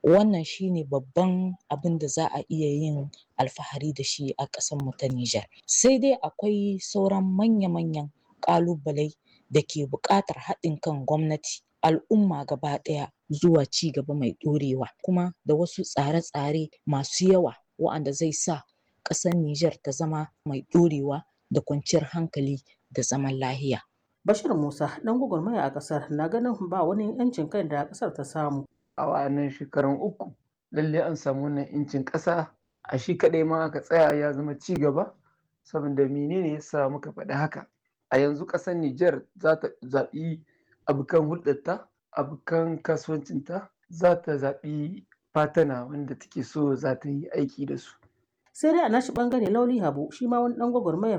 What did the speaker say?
wannan shine babban abin da za a iya yin alfahari da shi a ƙasar mu ta Nijar sai dai akwai sauran manya-manyan ƙalubalai da ke buƙatar haɗin kan gwamnati al'umma gaba ɗaya zuwa ci gaba mai ɗorewa kuma da wasu tsare-tsare masu yawa wa'anda zai sa ƙasar Nijar ta zama mai ɗorewa da kwanciyar hankali da zaman lahiya. Bashir Musa ɗan gwagwarmaya a ƙasar na ganin ba wani 'yancin kai da ƙasar ta samu. A wa'annan shekarun uku lalle an samu wannan 'yancin ƙasa a shi kaɗai ma aka tsaya ya zama ci gaba saboda menene yasa muka faɗi haka a yanzu ƙasar Nijar za ta zaɓi abokan hulɗarta abokan kasuwancinta za ta zaɓi fatana wanda take so za ta yi aiki da su. sai dai a nashi bangare lauli habu shi ma wani dan gwagwarmayar